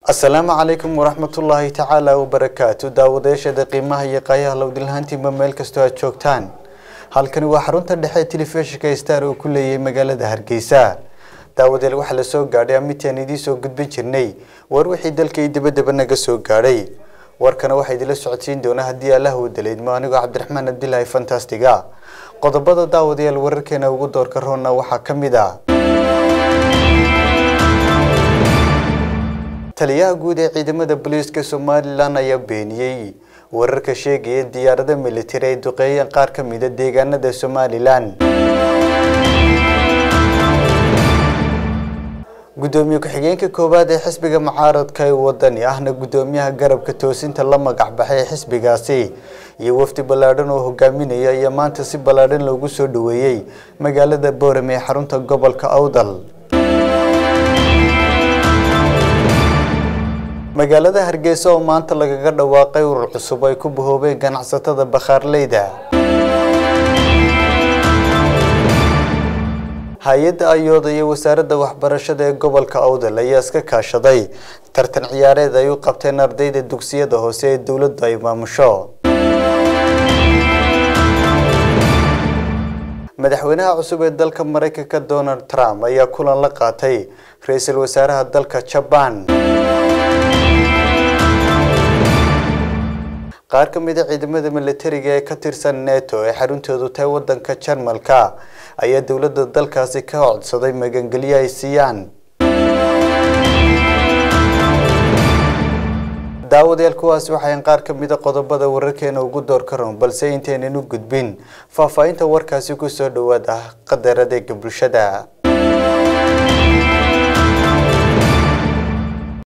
asalaamu calaykum waraxmatullaahi tacaala wabarakaatu daawadayaashada qiimaha iyo qaayaha lowdilhaantiinba meel kastoo aad joogtaan halkani waa xarunta dhexe telefishinka star oo ku leeyahay magaalada hargeysa daawadeel waxaa la soo gaadhay amitaan idiin soo gudbin jirnay war wixii dalka iyo dibadaba naga soo gaadhay warkana waxaa idinla socodsiin doona haddii allah uu daleydmo anigoo cabdiraxmaan abdilaahi fantastiga qodobada daawadayaal wararkeena ugu doorka roonna waxaa ka mid ah taliyaha guud ee ciidamada booliiska somalilan ayaa beeniyey wararka sheegaya in diyaarado militari ay duqeeyeen qaar ka mida deegaanada somalilan gudoomiye ku-xigeenka koowaad ee xisbiga mucaaradka ee wadani ahna gudoomiyaha garabka toosinta la magac baxay ee xisbigaasi iyo wafdi ballaadhan oo hogaaminaya ayaa maanta si ballaadhan loogu soo dhaweeyey magaalada boorame ee xarunta gobolka awdal magaalada hargeysa oo maanta lagaga dhawaaqay urur cusub ay ku bahoobeen ganacsatada bakhaarleyda hay-adda ayooda iyo wasaaradda waxbarashada ee gobolka awdal ayaa iska kaashaday tartan ciyaareed ay u qabteen ardayda dugsiyada hoose ee dowladdu ay maamusho madaxweynaha cusub ee dalka maraykanka donald trump ayaa kulan la qaatay ra-iisul wasaaraha dalka jabaan qaar ka mid a ciidamada militariga ee ka tirsan neto ee xaruntoodu tahay wadanka jarmalka ayaa dowladda dalkaasi ka codsaday magangelyo ay siiyaan daawadayaal kuwaasi waxayn qaar ka mid a qodobada wararkeena ugu door ka roon balse intaynan u gudbin faahfaahinta warkaasi kusoo dhawaada qadar adeega bulshada